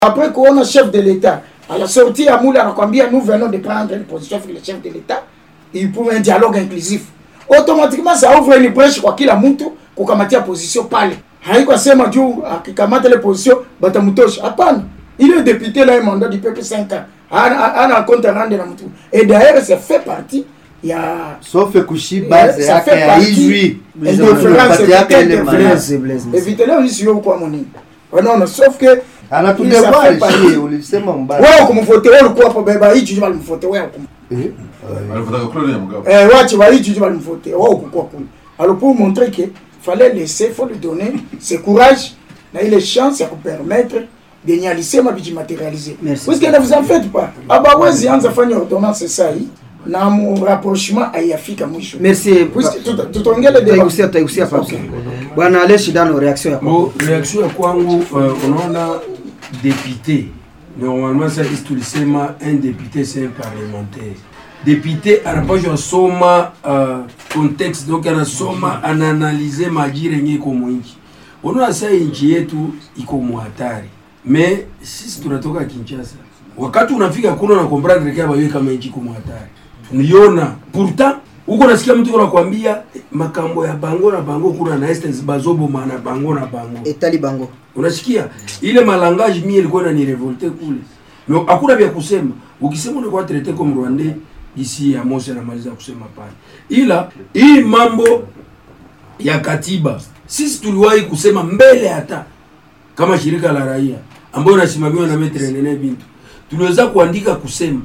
après kuona chef de l'état à la sortie ya mule anakwambia nous venons de prendre une position avec le chef de l'état il pour un dialogue inclusif automatiquement ça ouvre une brèche kwa kila mtu kukamatia position pale haiko sema juu akikamata ile position batamtosha hapana il est député là un mandat du peuple 5 ans ana ana compte rendre na mtu et d'ailleurs ça fait partie ya sauf kushiba Yeah, baze ça yake fait partie haijwi interférence, Pati yake c'est ile interférence. maneno. Blaise, Blaise, Blaise. évitez là sio kwa moni non sauf que anatudekwa Ça fait shie ulisema mbaya wewe kumvote wewe ulikuwa hapo beba hichi juma alimvote wewe kum Eh? alifutaka Claude Nyamugabo eh wachi wa hichi juma alimvote wewe ukukua kule alors pour montrer que fallait laisser faut lui donner ce courage na ile chance ya kupermettre benye alisema bijimaterialiser Merci. parce que ne vous en faites pas abawezi anza fanya ordonnance sai na mu rapprochement ayafika mwisho Merci. puisque tuta- tutaongea le débat Tutaigusia tutaigusia papo. Bwana Aleshi Dano reaction yako. Bon, réaction ya kwangu euh, unaona député normalement ça hisi tulisema un député c'est un parlementaire député anapashwa soma uh, contexte donc anasoma anaanalize majira yenye iko mwinchi unaona saa nchi yetu iko muhatari me sisi tunatoka Kinshasa wakati unafika kuna na comprendre kama wewe kama nchi iko muhatari tuniona pourtant huko nasikia mtu anakuambia eh, makambo ya bango na bango kuna na estes bazoboma na bango na bango Etali bango. unasikia ile malangage mie ilikuwa inanirevolte kule no hakuna vya kusema ukisema unakuwa traité comme rwandais ici ya Mose anamaliza kusema pale ila hii mambo ya katiba sisi tuliwahi kusema mbele hata kama shirika la raia ambayo inasimamiwa na Maitre Nene Bintu tuliweza kuandika kusema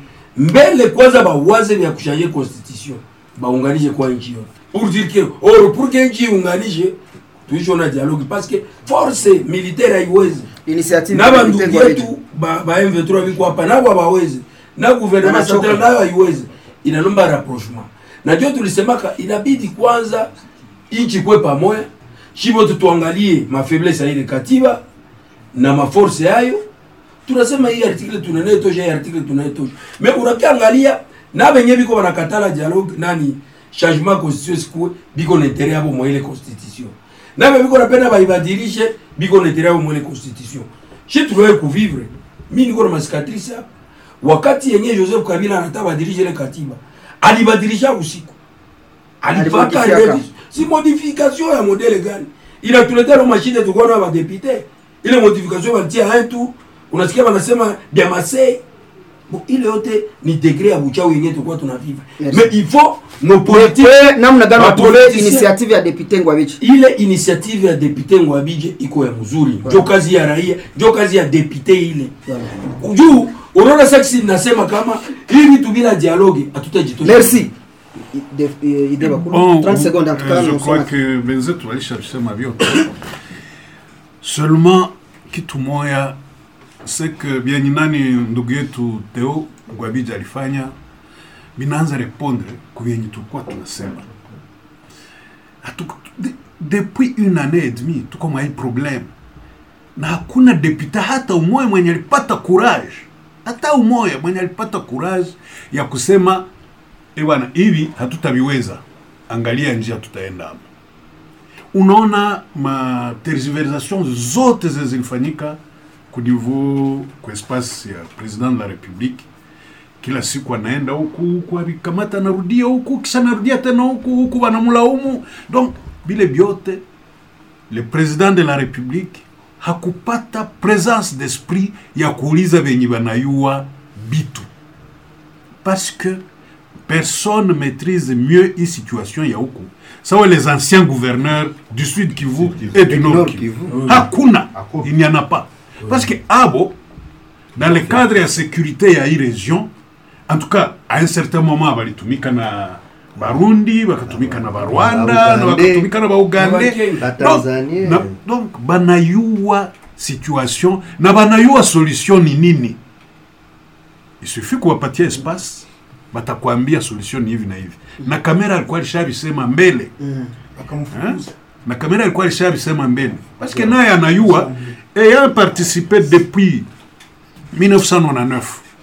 mbele kwanza bawaze vya kushaje constitution baunganishe kwa nchi yote pour dire que or pour que nchi iunganishe tuisho na dialogue parce que force militaire haiwezi Initiative. na ya bandugu Mitengo ya yetu ba, ba M23 biko hapa nabo hawawezi na gouvernement Wanachoka. central nayo haiwezi inalomba rapprochement na ndio tulisemaka inabidi kwanza nchi kwe pamoja shibo tutuangalie mafaiblesse ya ile katiba na maforce yayo tunasema hii article tunanetosha hii article tunanetosha me unakiangalia na benye biko banakatala dialogue nani changement constitution sikue biko na interet yabo mwa ile constitution na be biko napenda baibadilishe biko na interet yabo mwa ile constitution shi tuliwahi kuvivre mi niko na masikatrice hapa wakati yenye Joseph Kabila anataka badilishe ile katiba alibadilisha usiku alipaka Alibadilisha revi- si modification ya modele gani inatuletea lo mashine tulikuwa na badepute ile modification walitia un tu unasikia wanasema biamasei bon, ile yote ni degré ya buchawi yenye tulikuwa tunaviva Merci. mais il faut nos politiques Wewe namna gani Ba watole politiciens- initiative ya député Ngwabichi? ile initiative ya depute Ngwabije iko ya mzuri njo kazi ya raia njo kazi ya depute ile juu unaona saksi nasema kama hii vitu bila dialogue hatutajitosha Merci. De- eh, Ide Bakulu. Bon, 30 secondes en tout cas. je nous crois sommes- que wenzetu walishasema vyote seulement kitu moya c'est que vyenye nani ndugu yetu Theo Gwabija alifanya vinaanza répondre kwa vyenye tulikuwa tunasema Hatu- de, depuis une année et demie tuko mwa hii problème na hakuna deputa hata umoja mwenye alipata courage hata umoja mwenye alipata courage ya kusema eh bwana hivi hatutaviweza angalia njia tutaenda hapo unaona ma tergiversation zote zenye zilifanyika ku niveau ku espace ya president de la republique kila siku anaenda huku huku avikamata anarudia huku kisha anarudia tena huku huku wanamlaumu donc vile vyote le président de la république hakupata présence d'esprit ya kuuliza venye wanayua bitu parce que personne maîtrise mieux hii situation ya huku sawa les anciens gouverneurs du sud kivu et du nord kivu hakuna il n'y en a pas parce que abo dans le cadre ya sécurité ya hii région en tout cas à un certain moment balitumika na barundi bakatumika na barwanda na Baugande. bakatumika na baugande Ba Donc, Tanzania. na- donc banayua situation na banayua solution ni nini il suffit kuwapatia espace batakwambia solution ni hivi na hivi na kamera alikuwa alishabisema mbele Hein? na kamera alikuwa alishabisema mbele parce que naye anayua ayant participé depuis 1999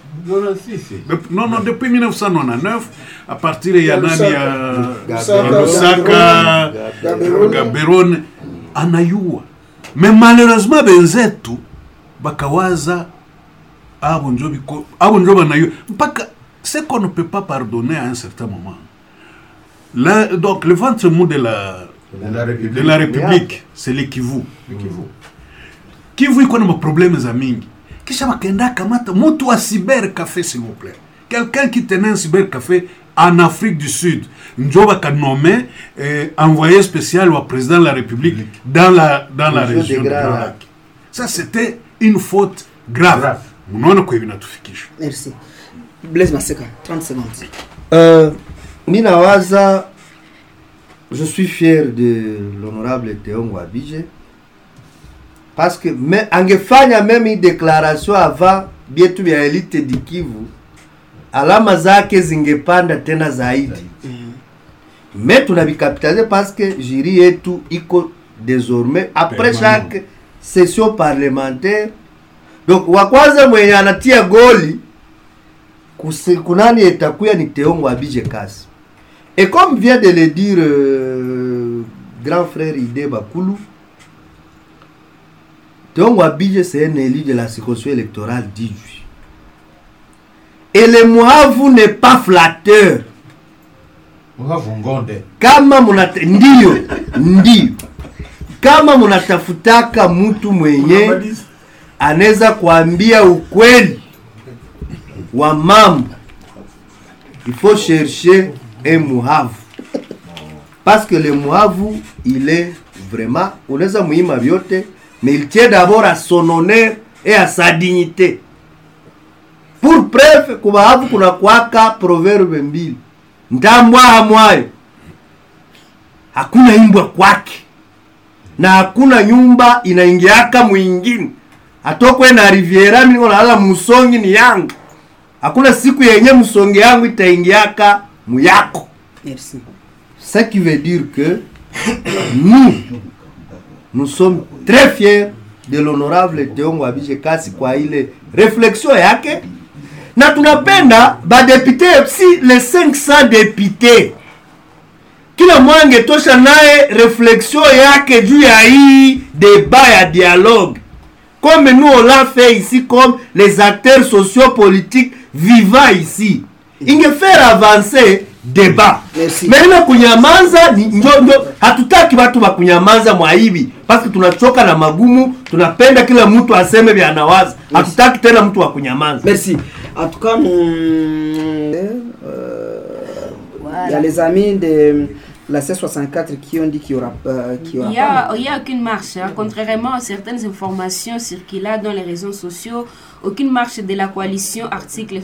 Dep- non non depuis 1999 à partir ya nani ya Lusaka, ya Lusaka Gaborone. Gaborone anayua mais malheureusement benzetu bakawaza abo njo biko abo njo banayo mpaka ce qu'on ne peut pas pardonner à un certain moment Là, donc le ventre mou de la De la République. de la République c'est le Kivu Kivu iko na maprobleme za mingi kisha bakaenda kamata mtu wa cyber café s'il vous plaît quelqu'un qui tenait un cyber café en Afrique du Sud njo bakanome eh, envoyé spécial wa président de la République dans la dans la Région région des de Grands Grand Lacs. Lac ça c'était une faute grave Grave. unaona kwa hivi natufikisha Merci. Blaise Maseka, 30 secondes. Euh, Minawaza, je suis fier de l'honorable Théon Wabije parce que me, angefanya même hii déclaration avant bietu vya elite di Kivu, alama zake zingepanda tena zaidi me tunabikapitalize parce que juri yetu iko désormais après Permanent. chaque session parlementaire donc wa kwanza mwenye anatia goli kusi- kunani etakuya ni Teongo Abije Kasi. Et comme vient de le dire euh, grand frère Ide Bakulu, Teongo Abije c'est un élu de la circonscription électorale d'Ijui. Et le Mwavu n'est pas flatteur. Mwavu ngonde. Kama munata ndio ndio kama munatafutaka mtu mwenye anaweza kuambia ukweli wa mambo il faut chercher un muhavu parce que le muhavu il est vraiment unaweza muima vyote mais il tient d'abord à son honneur et à sa dignité pour preuve kubahavu kuna kwaka proverbe mbili ndambwaha mwayo hakuna imbwa kwake na hakuna nyumba inaingiaka mwingine atokwe na riviera mimi nalala musongi ni yangu hakuna siku yenye musongi yangu itaingiaka muyako Merci. ce qui veut dire que nous nous sommes très fiers de l'honorable Teongo Abije Kasi kwa ile réflexion yake na tunapenda badepute si les 500 députés kila mmoja angetosha naye réflexion yake juu ya hii débat ya dialogue comme nous on l'a fait ici comme les acteurs sociopolitiques vivant ici ingefaire avancer débat Merci. mais ile kunyamaza ni njo, njo hatutaki watu wa kunyamaza mwa hivi parce tunachoka na magumu tunapenda kila mtu aseme vya anawaza hatutaki tena mtu wa kunyamaza Merci. En tout cas, nous, euh, il y a les amis de la C64 qui ont dit qu'il y aura, euh, qu'il y aura Il n'y pas. a, il y a aucune marche, hein. contrairement à certaines informations circulant dans les réseaux sociaux. Aucune marche de la coalition article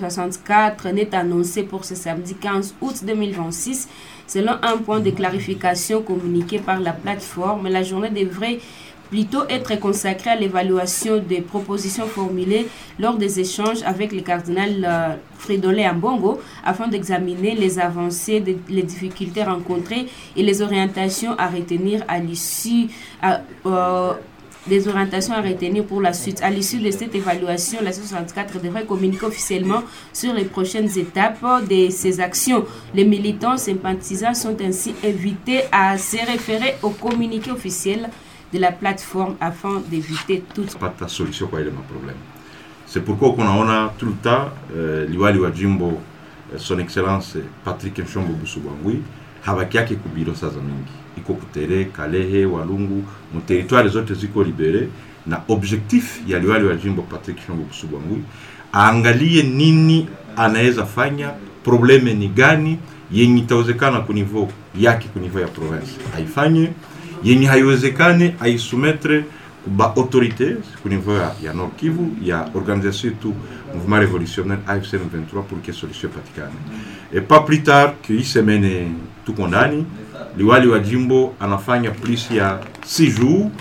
64 n'est annoncée pour ce samedi 15 août 2026. Selon un point de clarification communiqué par la plateforme, la journée devrait plutôt être consacrée à l'évaluation des propositions formulées lors des échanges avec le cardinal euh, Fridolin Ambongo afin d'examiner les avancées, de- les difficultés rencontrées et les orientations à retenir à l'issue à- euh, des orientations à retenir pour la suite. À l'issue de cette évaluation, la 64 devrait communiquer officiellement sur les prochaines étapes de ces actions. Les militants sympathisants sont ainsi invités à se référer au communiqué officiel de la plateforme afin d'éviter toute pata solution kwa ile maproblème c'est pourquoi kunaona tout le temps euh, liwali wa jimbo euh, son excellence patrick mshombo busubwangwi habaki yake kubiro saa za mingi iko kutere kalehe walungu muteritware zote ziko libere na objectif ya liwali wa jimbo patrick mshombo busubwangwi aangalie nini anaweza fanya probleme ni gani yenye itawezekana kunivo yake kunivo ya province aifanye yenye haiwezekane aisumetre ba autorité ku niveau ya, ya Nord Kivu ya organisation tu mouvement révolutionnaire AFC M23 pour que solution patikane et pas plus tard que hii semaine tuko ndani liwali wa jimbo anafanya plus ya 6 jours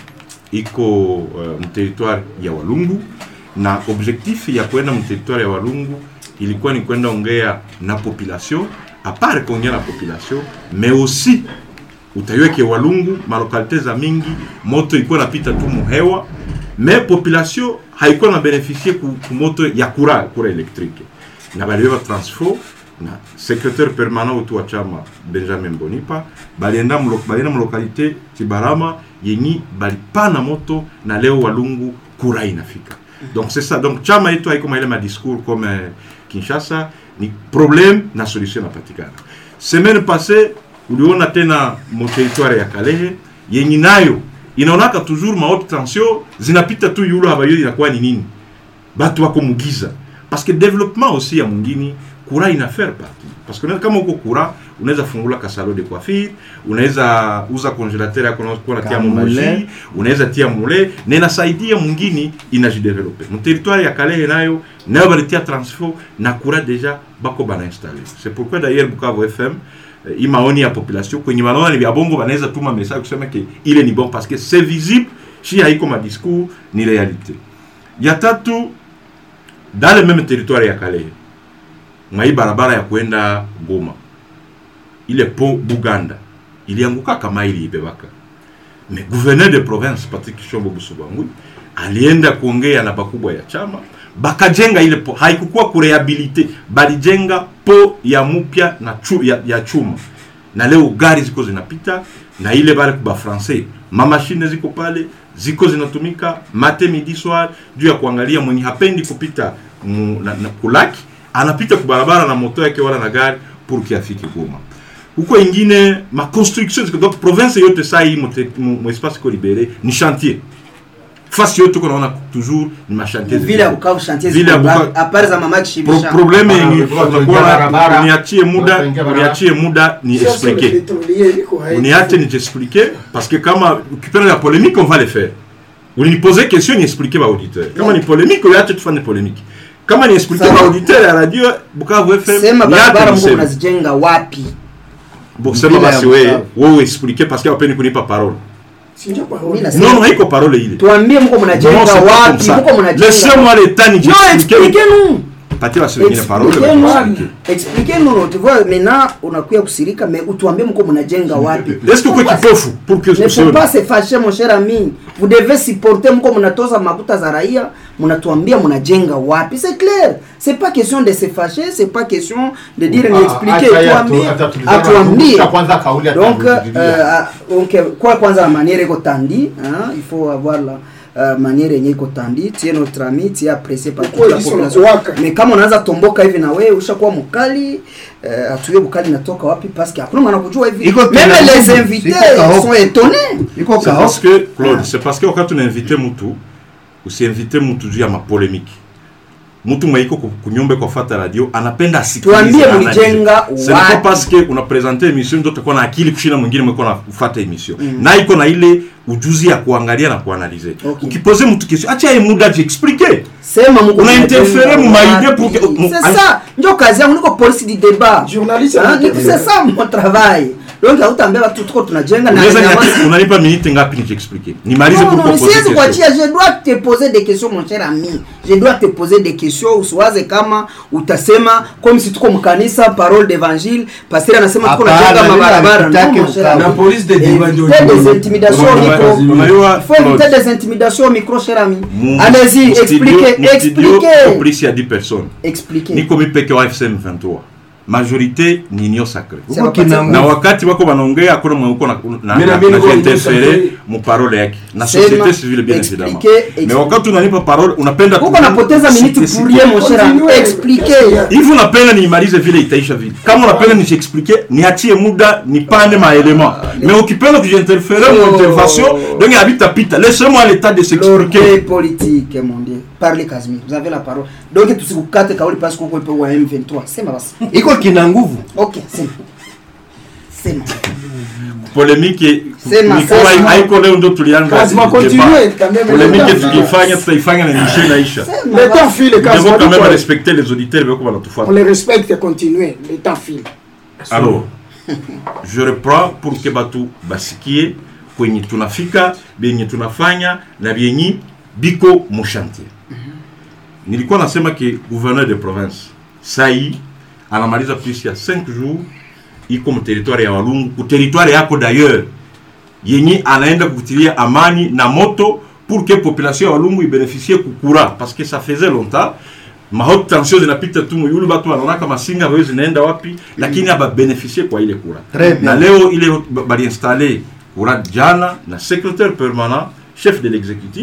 iko uh, mteritoire ya Walungu na objectif ya kwenda mteritoire ya Walungu ilikuwa ni kwenda ongea na population à part kuongea na population mais aussi utaiweke Walungu malokalité za mingi moto ilikuwa napita tu muhewa me population haikuwa na beneficie ku, ku moto ya kura kura électrique na baliweba transfo na secrétaire permanent wetu wa chama Benjamin Bonipa balienda mlo, balienda mlokalité Kibarama yenyi balipana moto na leo Walungu kura inafika donc c'est ça donc chama yetu haiko maile madiscours comme euh, kinshasa ni problème na solution inapatikana semaine passée uliona tena moteritware ya kalehe yenye nayo inaonaka toujours mahaute tension zinapita tu yulo habayoi inakuwa ni nini batu wako mugiza parce que développement aussi ya mwingine kura ina faire partie parce que unaweza- kama uko kura unaweza fungula kasalo de coiffure unaweza uza congélateur yako unakuwa natia Kamule. mumaji unaweza tia mule na inasaidia mwingine inajidevelope mterritoire ya kalehe nayo nayo balitia transfo na kura deja bako banainstalle c'est pourquoi d'ailleurs bukavu fm eh, hii maoni ya population kwenye wanaona ni vya bongo wanaweza tuma message kusema ke ile ni bon parce que c'est visible shi haiko madiscours ni réalité ya tatu dans le même territoire ya kalehe mwa hii barabara ya kwenda goma ile pont buganda ilianguka kama ili ibebaka mais gouverneur de province patrick shombo busubangui alienda kuongea na bakubwa ya chama bakajenga ile po haikukuwa kurehabilite balijenga po ya mupya na chu, ya, ya chuma na leo gari ziko zinapita na ile bale kuba francais mamashine ziko pale ziko zinatumika mate midi soir juu ya kuangalia mwenye hapendi kupita mu, na, na, kulaki anapita kubarabara na moto yake wala na gari pour kiafiki Goma huko ingine ma construction ziko donc province yote saa hii mu, te- mu, mu espace ko libéré ni chantier fasi yote uko naona toujours ni machantier vile ya Bukavu chantier Vile ya ziko Bukavu- ngapi? apart za mama Pro, kishibisha probleme Bara- yenye watu unakuwa waingia barabara. uniachie muda Watu waingia barabara. uniachie muda ni Sasa expliquer le pétrolier iko hai- uniache nijiexpliquer parce que kama ukipenda la polémique on va le faire ulinipoze question niexpliquer ba auditeur kama ni polémique uache tufanye polémique kama ni expliquer Sawa. ba auditeur ya radio Bukavu FM sema niache barabara mko niseme. mnazijenga wapi Bon, sema Bila ya basi wewe Bukavu. wewe expliquer parce que wapendi kunipa parole Si ndio parole. Mimi nasema- non non haiko parole ile tuambie mko Non, mnajenga c'est pas comme wapi ça. mko mnajenga Laissez-moi le temps non nijiexpliquer expliquez-nous patie basi wengine parole Expliquez-nous. expliquer. expliquez-nous tu vois maintenant unakuya kusirika mais utuambie mko mnajenga wapi est-ce que uko kipofu pour que ne faut usione pas se fâcher mon cher ami vous devez supporter mko mnatoza makuta za raia mnatuambia mnajenga wapi c'est clair c'est pas question de se fâcher c'est pas question de dire ni Ah, expliquer acha yeye tuambie atu- atatulizana na atuambie kurudisha kwanza kauli donc ataturudilia. euh, donc kwa kwanza la manière iko tandi hein, il faut avoir la uh, manière yenye iko tandi tie notre ami tie apprécié par toute la Ukweli population unakuwaka. mais kama unaanza tomboka hivi na wewe ushakuwa mkali uh, atuye bukali natoka wapi parce que hakuna mwana kujua hivi Iko même kila les mtu, invités iko kahofu. sont étonnés iko C'est kahofu parce que Claude, c'est parce que wakati unainvite mtu usiinvite mtu juu ya mapolemiki. Mtu mwaiko ku- kunyumba kwa fata radio anapenda asikilize. Tuambie analyse. mlijenga Ce n'est pas wapi? parce que unapresente emission ndio utakuwa na akili kushinda mwingine mweko na kufuata emission. Na iko na ile ujuzi ya kuangalia na kuanalize. Okay. Ukipoze mtu question, acha yeye muda jiexplique. sema mko Una mnajenga interfere mu maide wapi? pour que- mu- c'est ça ndio kazi yangu niko police du débat Journaliste Hein, anaitwa- ni- c'est ça mon travail donc hautaambia watu tuko tunajenga na Unaweza nyamaza. niati- unanipa minute ngapi nijiexplique? Nimalize Non, pour non, proposer siwezi question. kuachia je dois te poser des questions mon cher ami je dois te poser des questions usiwaze kama utasema comme si tuko mkanisa parole d'évangile pasteur anasema tuko Hapana, najenga mimi mabarabara hakutaki Non, mon cher ukawa- ami. Na police de débat ndio Éviter ndio- des intimidations au Unajua- micro unajua, il faut éviter Claude, des intimidations au micro cher ami mu- allez-y mu studio- expliquez mu studio, expliquez polisi ya 10 personnes expliquez niko mipeke wa fcm 23 majorité ni union sacré C'est Huko pas kina parti- na wakati wako wanaongea hakuna mwenye uko na- na- Mimi na na- mimi na niko interfere union mu parole yake na Sema, société civile bien expliquez, évidemment expliquez. mais wakati unanipa parole unapenda uko napoteza minute Cite- pour rien mon cher ami Continuez. expliquez hivi unapenda niimalize vile itaisha vile kama unapenda nijiexplike niachie muda nipande maelema mais ukipenda kujiinterfere Oh. mu intervention donc habitapita laissez-moi l'état de s'expliquer l'orgueil politique mon dieu parlez Casimir vous avez la parole donc tusikukate kauli parce que uko ipo wa M23 sema basi iko kina nguvu ok sema sema polemike Sema, nikuwa sema. haiko leo ndo tulianza Kazi ma débat. continue quand même. polemike Le temps- tukiifanya tutaifanya na nishe inaisha sema Le temps basi. file Nous kazi devons quand même ma- respecter les auditeurs beko On banatufuata les respecte et continuer. Le temps file. alors je reprends pour que batu basikie kwenye tunafika benye tunafanya na benye biko mushantie nilikuwa nasema ke gouverneur de province sai anamaliza plus ya 5 jours iko mteritware ya walungu ku teritware yako d'ailleurs yenye anaenda kutilia amani na moto pour que population ya walungu ibeneficie kukura parce que ça faisait longtemps ma haute tension zinapita tu muyulu batu wanaonaka masinga wewe zinaenda wapi lakini ababeneficie kwa ile kura Très bien. na leo ile baliinstale kura jana na secrétaire permanent chef de l'exécutif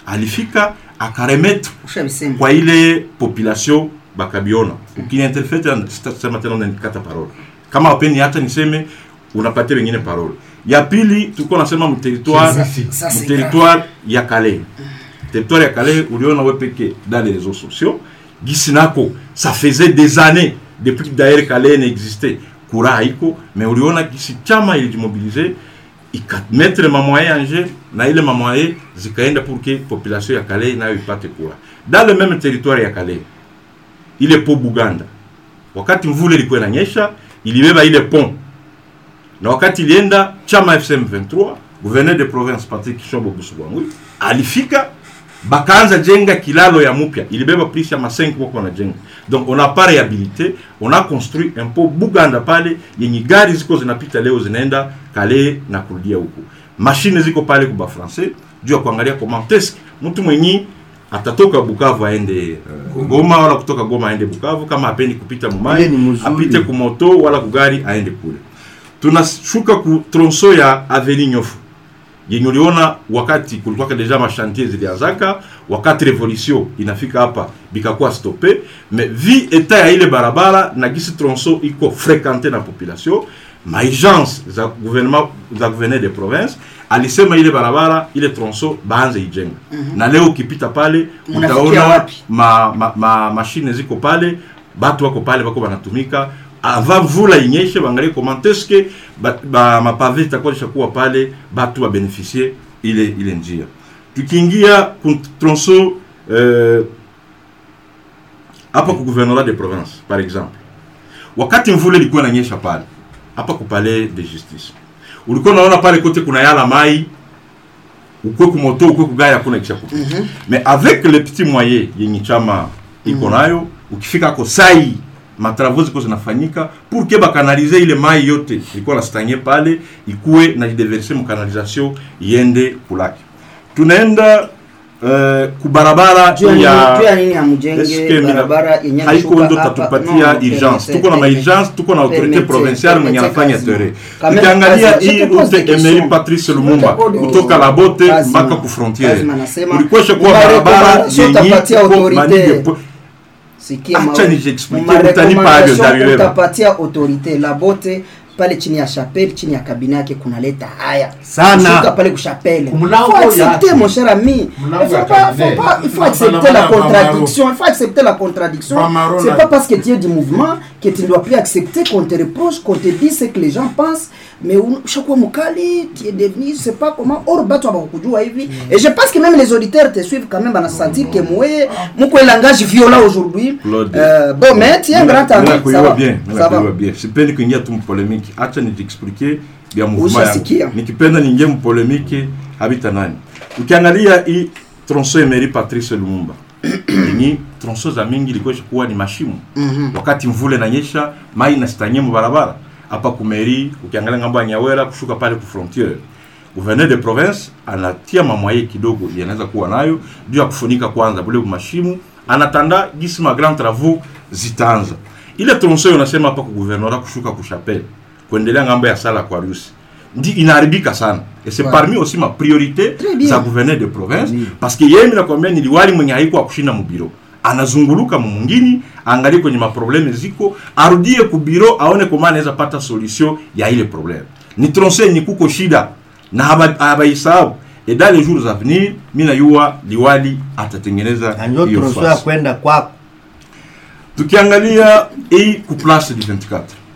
alifika akaremetre ushabisema kwa ile population bakabiona ukiniinterfete sitasema tena unanikata parole kama wapeni hata niseme unapatia wengine parole ya pili tulikuwa nasema mterritoire Ça, c'est mterritoire ya Calais territoire ya Calais uliona we peke dans les réseaux sociaux gisi nako ça faisait des années depuis que d'ailleurs Calais n'existait kura haiko mais uliona gisi chama ilijimobilize ikamettre mamoyen en jeu na ile mamoyen zikaenda pour que population ya Calais nayo ipate kura dans le même territoire ya Calais ile po Buganda wakati mvule ilikuwa inanyesha ilibeba ile pont na wakati ilienda chama FCM 23 gouverneur de province Patrick Shombo Busubwangwi alifika bakaanza jenga kilalo ya mupya ilibeba plus ya ma 5 wako wanajenga donc on a pas réhabilité on a construit un po Buganda pale yenye gari ziko zinapita leo zinaenda Calais na kurudia huko mashine ziko pale kwa français juu ya kuangalia comment est mtu mwenye atatoka Bukavu aende uh, Goma wala kutoka Goma aende Bukavu kama apendi kupita Ile Mumai ni mzuri. apite kumoto wala kugari aende kule tunashuka ku tronso ya Aveni Nyofu yenye uliona wakati kulikuwa deja mashantier zilianzaka, wakati revolution inafika hapa bikakuwa stope, mais vi eta ya ile barabara na gisi tronso iko frekante na population maagence za gouvernement za gouverneur de province alisema ile barabara ile tronso baanze ijenga na leo ukipita pale Munafikia utaona wapi? ma, ma, ma, mashine ziko pale batu wako pale bako banatumika avant mvula inyeshe bangalie comment est-ce que ba, ba, mapave itakuwa ishakuwa pale batu babeneficie ile ile njia tukiingia ku tronso euh, hapa ku gouvernorat de province par exemple wakati mvula ilikuwa inanyesha pale hapa ku palais de justice ulikuwa unaona pale kote kuna yala mai ukwe kumoto ukwe kugari hakuna kisha kupita Mhm. mais avec le petit moyen yenye chama iko nayo ukifika ko sai matravaux ziko zinafanyika pour que bakanalize ile mai yote ilikuwa nastanye pale ikuwe na jideverse mu canalisation iende kulake tunaenda uh, kubarabara juu ya nini- ya juu ya nini Eske amujenge mina- barabara yenye haiko inashuka ndo hapa? tatupatia No, urgence permete, tuko na permete. maurgence tuko na autorité Permete, provinciale mwenye permete anafanya kazi. tere Kama- tukiangalia kazi, je hii te pose route des Emery questions. Patrice Lumumba Je te pose des kutoka Labote Kazi, mpaka man. ku frontiere Kazi, man, nasema, ulikwesha kuwa Mumare barabara Commandation yenye utapatia iko autorité. manige po- sikia Acha ma- nijiexplique, ma utanipa hayo, recommandation David. utapatia autorité labote pale chini ya chapelle chini ya kabine yake kunaleta haya Sana. Kushuka pale kuchapelle Mlango faut accepter yake. mon cher ami Mlango il faut ya pas cabinet. faut pas il faut Bana- accepter la bana- bana- contradiction il faut accepter la contradiction Bamaro c'est na- pas parce que tu es du mouvement que tu ne dois plus accepter qu'on te reproche qu'on te dise ce que les gens pensent mais ushakuwa mukali tu es devenu je sais pas comment or batu abakujua hivi et je pense que même les auditeurs te suivent quand même banasentir que mwe muko un langage violent aujourd'hui Claude. euh, bon mais tu es un grand ami Mimi ça nakuelewa va bien, mimi ça va nakuelewa bien. Sipendi kuingia tu mpolemiki, acha nijiexplique vya mouvement Ushasikia. yangu. Nikipenda niingie mpolemiki habita nani. Ukiangalia hii tronso Emery Patrice Lumumba yenye tronso za mingi ilikuwa kuwa ni mashimo wakati mvule nanyesha mai nastanye mu barabara hapa kumeri ukiangalia ngambo ya Nyawera kushuka pale ku frontiere gouverneur de province anatia mamwaye kidogo yanaweza kuwa nayo juu ya kufunika kwanza bule mashimu anatanda gisi ma grand travaux zitaanza ile tronso hiyo unasema hapa ku gouvernorat kushuka ku chapelle kuendelea ngambo ya sala kwa rusi ndi inaharibika sana et c'est Ouais. parmi aussi ma priorité Très bien. za gouverneur de province parce que yeye mimi nakwambia ni liwali mwenye haikuwa kushinda mubiro anazunguluka mumungini angalie kwenye maprobleme ziko arudie kubiro aone kama anaweza pata solution ya ile problème ni tronse yenye kuko shida na haba- habaisahau et dans les jours à venir mi najua liwali atatengeneza Na ndio hiyo tronso ya fasi kwenda kwako tukiangalia hii ku place du 24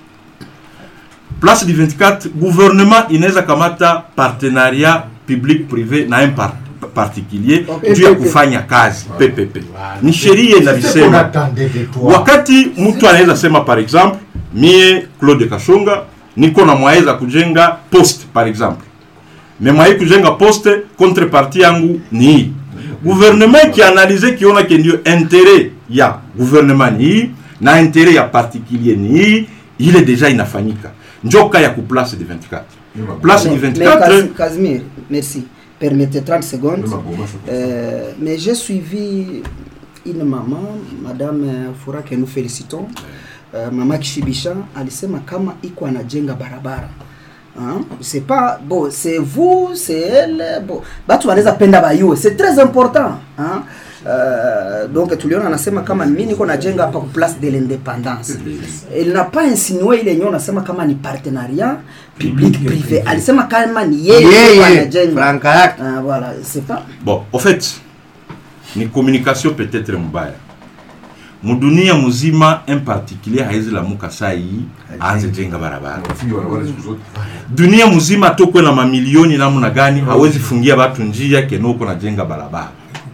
place du 24 gouvernement inaweza kamata partenariat public privé na un par particulier Okay. juu ya PPP. kufanya kazi ppp ni sheria inavisema inavisema wakati mtu anaweza sema par exemple mie claude kashonga niko na mwaye za kujenga poste par exemple me mwaye kujenga poste contrepartie yangu ni hii gouvernement kianalize kiona ke ndio interet ya gouvernement ni hii na interet ya particulier ni hii ile deja inafanyika njoka ya kuplace de 24 place du Mais- mais 24 Cas- Casimir, merci. Permettez 30 secondes. Euh, mais j'ai suivi une maman, Madame euh, Fura, que nous félicitons. Euh, mama Kishibisha alisema kama iko anajenga barabara Hein? c'est pas bon c'est vous c'est elle bon batu wanaweza penda bayue c'est très important hein? Uh, donc tuliona anasema kama mimi niko najenga hapa ku place de l'independance il n'a pas insinué ile yenyewe unasema kama ni partenariat public privé alisema kama ni yeye ndio yeye anajenga franka yake Ah, voilà c'est pas bon au fait ni communication peut-être mbaya mudunia muzima en particulier haizi lamuka saa hii aanze jenga barabara dunia muzima tokwe na mamilioni namna gani hawezi fungia watu njia kenoko na jenga barabara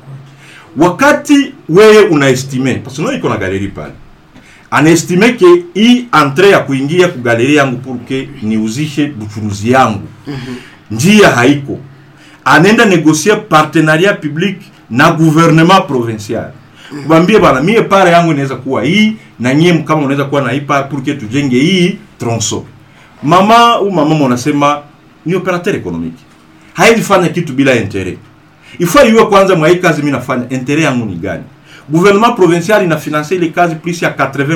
wakati wewe unaestime parce que iko na galeri pale anaestime ke hii entre ya kuingia ku galeri yangu purke niuzishe buchuruzi yangu njia haiko anaenda negosie partenariat public na gouvernement provincial kubambie bana mie pare yangu inaweza kuwa hii na nyie kama unaweza kuwa na hii pare purke tujenge hii tronso mama u mama mwanasema ni operateur économique haizi fanya kitu bila interet ifaa iwe kwanza mwa hii kazi mimi nafanya interet yangu ni gani gouvernement provincial inafinanse ile kazi plus ya 80%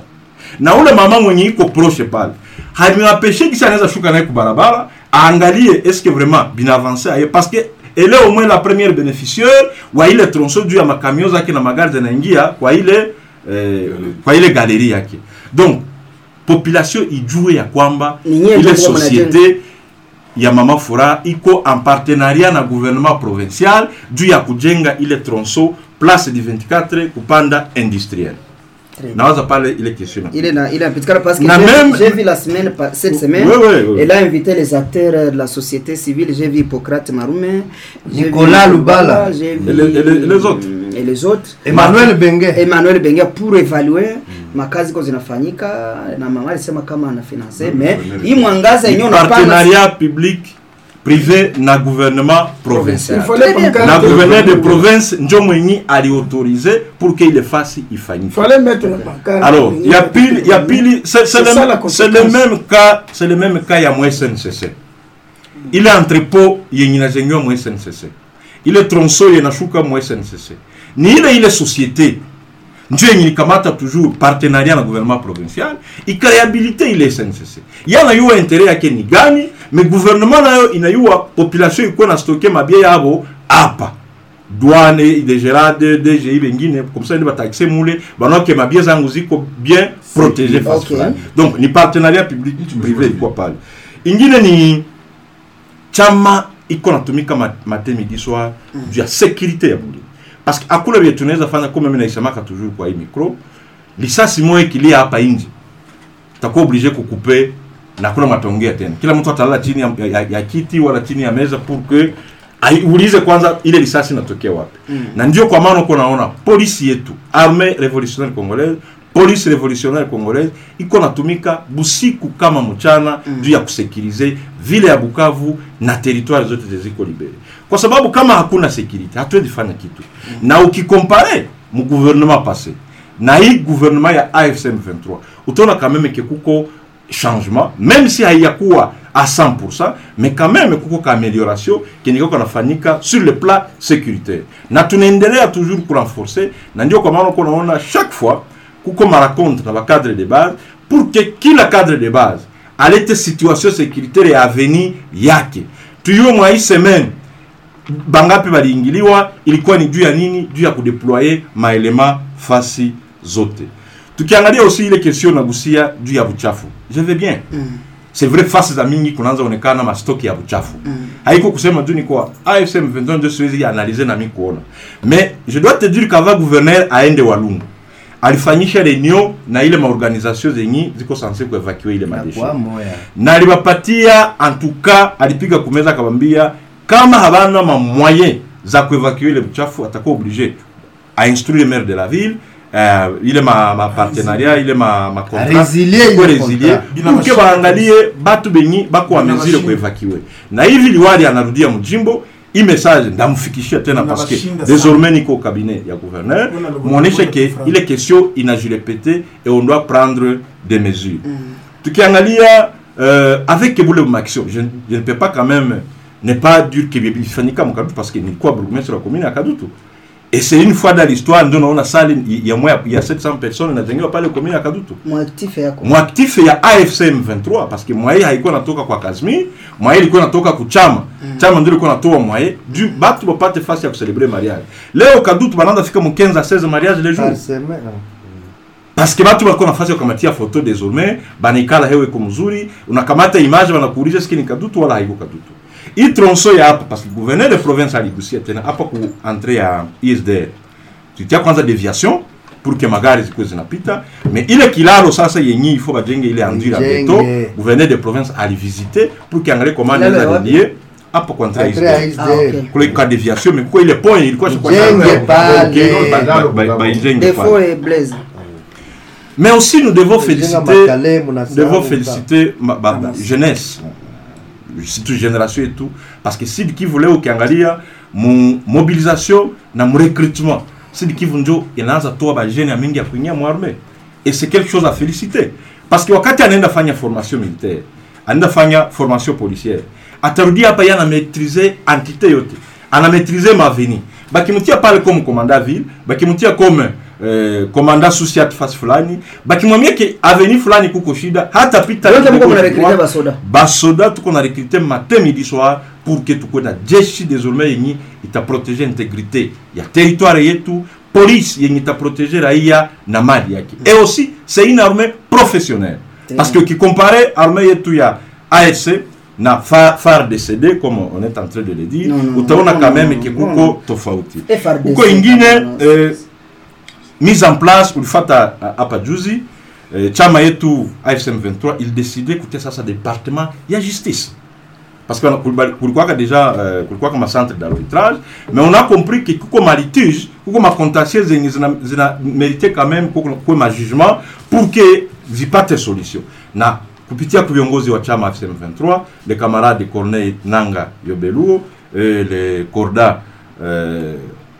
na ule mama mwenye iko proche pale hamiwapeshe kisi anaweza shuka naye kubarabara aangalie est-ce que vraiment binaavance aye parce que ele au moins la première bénéficiaire wa ile tronso juu ya makamio zake na magari zinaingia kwa ile eh, kwa ile galeri yake donc population ijue ya kwamba Ni nyie ile ndio mnajenga. société ya mama fura iko en partenariat na gouvernement provincial juu ya kujenga ile tronso place du 24 kupanda industriel Très bien. nawaza pale ile question il est là il est impeccable parce que Na j'ai- même- j'ai vu la semaine pa- cette semaine Ouais, ouais, ouais. elle a invité les acteurs euh, de la société civile j'ai vu Hippocrate Marume j'ai Nicolas vu Lubala. j'ai vu Et les- et les- et les autres. et les autres Emmanuel Benge Emmanuel Benga pour évaluer makazi ko zinafanyika na mama alisema kama anafinanse mais hii mwangaza yenyewe unapana partenariat public privé na gouvernement il provincial fallait Très bien. pancarte- na gouverneur de province njo mwenye aliautorize pour que ile fasi il ifanyike fallait mettre la pancarte. alors ya pili ya pili c'est c'est C'est ça la le, c'est le conséquence. même cas c'est le même cas ya mwa SNCC ile entrepot yenye inajengewa mwa SNCC ile tronso yenye inashuka mwa SNCC ni ile ile société njo yenye ilikamata toujours partenariat na gouvernement provincial ikareabilite ile SNCC yanayua intere yake ni gani me gouvernement nayo inayua population ikuwa na stoke mabia yabo hapa douane idegerade dgi bengine comme ça ndi bataxe mule banoke mabia zangu ziko bien protégé face Ok. fulani donc ni partenariat public privé ikuwa pale ingine ni chama iko natumika ma- matemi giswa juu ya sécurité ya buli parce que hakuna vile tunaweza fanya kama mimi naisemaka toujours kwa hii micro lisasi moja ikilia hapa nje takuwa obligé kukupe na kuna matongea tena kila mtu atalala chini ya, ya, ya kiti wala chini ya meza pour que ai- uulize kwanza ile risasi inatokea wapi mm. na ndio kwa maana uko naona polisi yetu armée révolutionnaire congolaise polisi révolutionnaire congolaise iko natumika busiku kama mchana mm. juu ya kusekirize vile ya Bukavu na territoire zote ziko libere, kwa sababu kama hakuna security hatuwezi fanya kitu mm. na ukikompare mu gouvernement passé na hii gouvernement ya AFC M23 utaona quand même que kuko changement même si haiyakuwa à 100% mais quand même kuko ka amélioration keniko kanafanyika sur le plan sécuritaire na tunaendelea toujours kurenforcer na ndio kwa maana uko unaona chaque fois kuko maraconte na bacadre de base pour que kila cadre de base alete situation sécuritaire ya avenir yake tuyuwe mwa hii semaine bangapi waliingiliwa ilikuwa ni juu ya nini juu ya kudeployer maelema fasi zote tukiangalia aussi ile question nagusia juu ya buchafu je vais bien mm. c'est vrai fasi za mingi kunaanza onekana mastoki ya buchafu mm. haiko kusema tu ni kwa AFC M23 ndio siwezi analyser na mimi kuona mais je dois te dire qu'avant gouverneur aende walungu alifanyisha reunion na ile maorganisation zenye ziko sanse kuevacue ile madeshe kwa moya na alibapatia en tout cas alipiga kumeza akabambia kama habana ma moyen za kuevacue ile buchafu atakuwa obligé a instruire maire de la ville uh, ile ma, ma partenariat ile ma, ma contrat Résilier Kwa ile résilier contrat. pour que baangalie batu benyi bako wa Bila mesure mashine. kuevacue na hivi liwali anarudia mjimbo hii message ndamfikishia tena parce que Inawashinda désormais niko au cabinet ya gouverneur Kuna le muoneshe gouvernement ke de France. ile question inajirepete et on doit prendre des mesures tukiangalia euh, avec Kebule Maxio je, je ne peux pas quand même ne pas dire que ilifanyika Mkadutu parce que nilikuwa burgomestre wa commune ya Kadutu et c'est une fois dans l'histoire ndio naona sali ya moya ya 700 personnes inajengewa pale commune ya Kadutu mwaktife yako mwaktif ya AFC M23 parce que mwaye haikuwa natoka kwa Kazmi mwaye ilikuwa natoka kuchama chama ndio ilikuwa natoa mwaye du batu bapate fasi ya kucelebre mariage leo Kadutu banaanza fika mukenza 16 mariage les jours Parseme, ah. parce que batu balikuwa nafasi ya kukamatia photo désormais banaikala hewe iko mzuri unakamata image banakuuliza siki ni Kadutu wala haiko Kadutu hii tronso ya hapa parce que gouverneur de province aligusia tena hapa ku entrée ya ISDR tutia kwanza deviation pour que magari zikuwe zinapita mais ile kilalo sasa yenye ifo bajenge ile andira Ijenge. beto gouverneur de province alivisite pour que angalie comment Kilalo ya anaweza wapi? relier hapa kwa entrée ya Entrée ya ISDR Ah, ISDR. okay. kule kwa deviation mais kwa ile point ilikuwa shakwa Ijenge pale. baijenge defo pale et blaze mais aussi nous devons Kujenga féliciter makale, nous mnasahau devons ça. féliciter ma, ba, ba, jeunesse surtout génération et tout parce que Sud Kivu leo ukiangalia mu mobilisation na mu recrutement Sud Kivu njo inaanza toa ba jeune ya mingi ya kuingia mu armée et c'est quelque chose à féliciter parce que wakati anaenda fanya formation militaire anaenda fanya formation policière atarudia hapa yana maîtriser entité yote ana maîtriser mavini bakimtia pale comme commandant ville bakimtia comme eh, commandant sociat fasi fulani bakimwambia ke aveni fulani kuko shida hata pita yote mko gauche, mnarekrite droite. basoda basoda tuko na recruter matin midi soir pour que tukuwe na jeshi désormais yenye itaprotege intégrité ya territoire yetu police yenye itaprotege raia na mali yake et aussi c'est une armée professionnelle parce que ukicompare armée yetu ya AFC na fa- FARDC comme on est en train de le dire Non, non, utaona non, quand non, même non, ke non, kuko non. tofauti FRDC, kuko ingine non, non. eh, mise en place ulifata ah, hapa juzi eh, chama yetu AFSM 23 il décidait kutia sasa département ya justice parce que kulibali- kulikuwaka déjà euh, kulikuwaka ma centre d'arbitrage mais on a compris que kuko ma litige kuko ma contentieux zenye zina, zina mérité quand même kuko kuwe ma jugement pour que zipate solution na kupitia kwa viongozi wa chama AFSM 23 le camarade Corneille Nanga Yobeluo et le corda euh,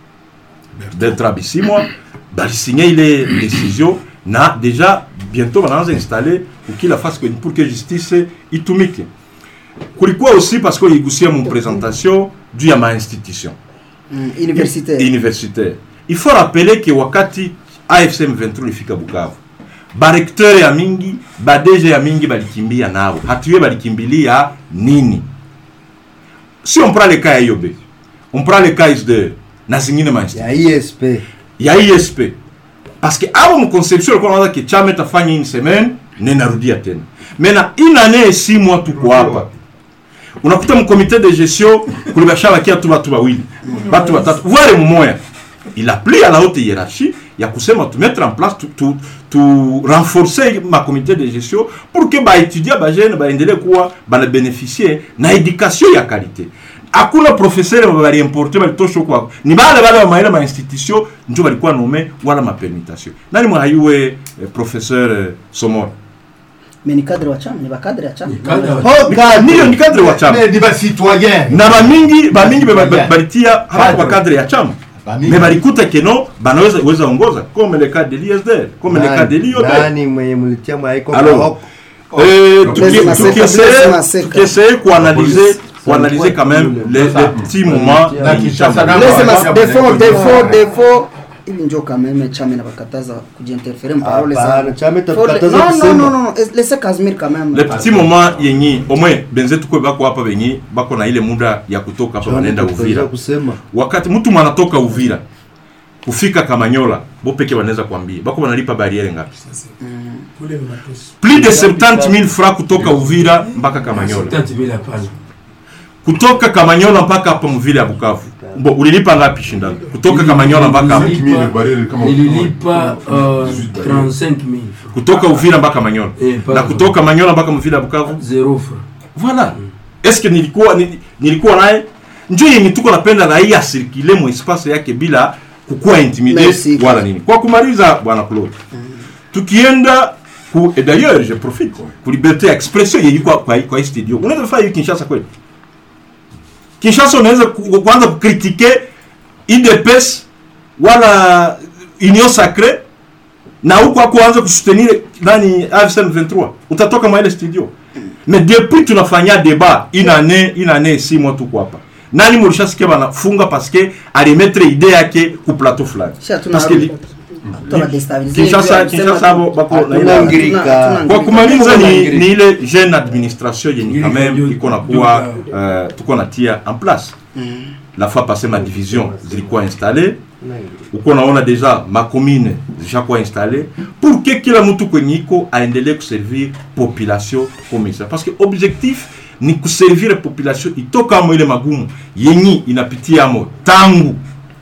Bertrand Bisimwa balisigné ile décision na déjà bientôt wanaanza installer ukila fasi kwenye pour que justice itumike kulikuwa aussi parce que iligusia mu présentation juu ya mainstitution Mm, universitaire universitaire il faut rappeler que wakati AFSM 23 ilifika Bukavu barekteur ya mingi badeje ya mingi balikimbia nao hatuye balikimbilia nini si on prend le cas ya IOB on prend le cas ISDR na zingine mainstitution ya ISP ya ISP parce que abo mconception alikuwa anawaza ke chama itafanya une semaine nenarudia tena mena une année et six mois tuko hapa unakuta mkomite de gestion kulibashabakia tu batu bawili batu batatu voire mumoya il a pris à la haute hiérarchie ya kusema tu mettre en place tu, tu, tu renforcer ma comité de gestion pour que baétudia bajene baendelee kuwa banabénéficier na éducation ya qualité hakuna professeur baliimporte balitosha kwa ni bale bale bamaile ma institution njo balikuwa nome wala mapermutation nani mwahayuwe eh, professeur eh, somor mais ni cadre wa chama ni bakadre ya chama cadre wa- Ni- niyo ni cadre wa chama Mais ni bacitoyen na bamingi bamingi be- be- Yeah. balitia hapa Cadre. kwa cadre ya chama Bamingi. me balikuta keno banaweza weza ongoza comme le cas de l'ISDR comme le cas de l'IOB nani mwenye mlitia mwaiko Alors, Kahoko? Euh, Blaise tuki- Maseka, tukiessaye- Blaise Maseka. tukiessaye kuanalyser kuanalyser quand même les, Ça. les petits moments Na ya Kinshasa chama. na- Blaise Ah, Mas- ah, defo ah, defo ah. defo hivi njo kameme chama inabakataza kujiinterfere mparole Hapana, chama Faut le- itakukataza non non kusema. non non laissez Casimir quand même les petits moments yenye omwe benzetu kwe bako hapa benye bako na ile muda ya kutoka hapa Chama wanaenda itakukataza Uvira kusema wakati mtu mwanatoka Uvira kufika Kamanyola bo peke wanaweza kuambia bako wanalipa bariere ngapi plus de 70 000 francs kutoka Uvira mpaka Kamanyola 70 000 hapana. kutoka Kamanyola mpaka hapa mvile ya Bukavu bo ulilipa ngapi shindano kutoka Kamanyola mpaka hapa Nililipa- nililipa uh, 35 000 kutoka Uvira mpaka Manyola Eh, mpaka- na kutoka Manyola mpaka mvile ya Bukavu zero franc. voilà est-ce que nilikuwa ni- nilikuwa naye njo yenye tuko napenda raia asirikile mu espace yake bila kukuwa intimide Merci. wala nini kwa kumaliza bwana Claude tukienda ku et d'ailleurs je profite ku liberté ya expression yenye kwa kwa, kwa hii studio unaweza fanya hiyo Kinshasa kweli Kinshasa unaweza ku- kuanza kukritike IDPS wala Union Sacrée na huko kuanza kusutenir nani AFSM 23 utatoka mwa ile studio mais depuis tunafanya débat une année une année six mois tuko hapa nani mulishasikia banafunga paske alimetre ide yake ku plateau fulani Sha tuna- Paske li- tuna destabilize. Kinshasa Kusema Kinshasa tu- abo bako Hatuna na ile ngirika. Hatuna- hatuna kwa ngirika. kumaliza ni, Ngirika. ni ile jeune administration yenye Ngirika quand même ndio- iko nakuwa uh, tuko natia en place la fois passée ma division zilikuwa installé uko naona deja macommune zishakuwa installé pour que kila mtu kwenye iko aendelee kuservir population comme ça parce que objectif ni kuservir population itokamo ile magumu yenyi inapitiamo tangu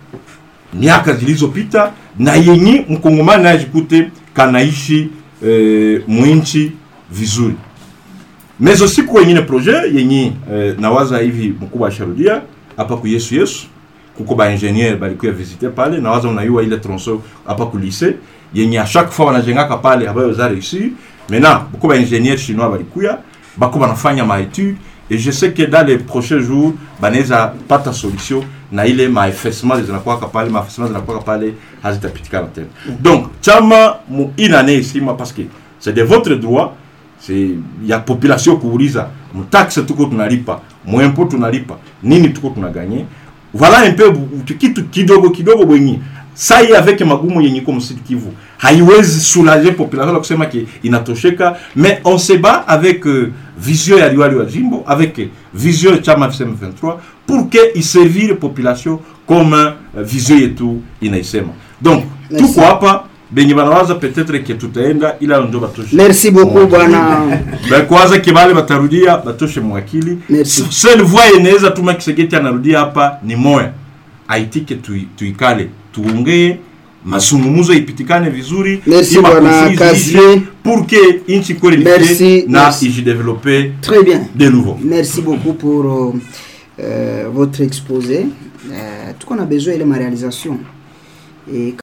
miaka zilizopita na yenye mkongomani najikute kanaishi eh, mwinchi vizuri mais aussi kuko wengine projet yenye eh, nawaza hivi mkubwa asharudia hapa ku yesu yesu kuko baingenier balikuya visite pale nawaza unayua ile tronso hapa ku lycée yenye a chaque fois wanajengaka pale ambayo za réussir maintenant kuko baingenier chinois balikuya bako banafanya maetude et je sais que dans les prochains jours banaweza pata solution na ile maefacement zinakuwaka pale maefacement zinakuwaka pale hazitapitikana tena donc chama mu inane isima parce que c'est de votre droit c'est ya population kuuliza mtaxe tuko tunalipa mwempo tunalipa nini tuko tunaganye voilà un peu bu- kitu kidogo kidogo bwenye sai avec magumu yenye iko msidi Kivu haiwezi soulager population la kusema ke inatosheka mais on se bat avec euh, vision ya liwali wa jimbo avec euh, vision ya chama FCM 23 pour que iservire population comme euh, vision yetu inaisema donc Merci. tuko hapa benye banawaza peut-être ke tutaenda ila ndo batoshe merci beaucoup bwana Ben, kwanza kibale batarudia batoshe mwakili Merci. seule voix inaweza tuma Kisegeti anarudia hapa ni moya aitike tui, tuikale tuongee mazungumzo ipitikane vizuri Merci, ili bwana makonflit Kazie. ziishe, pour que inchi kweli Merci, lifie na merci. ijidevelope très bien de nouveau merci beaucoup pour euh, euh, votre exposé euh, tuko na besoin ile marealisation et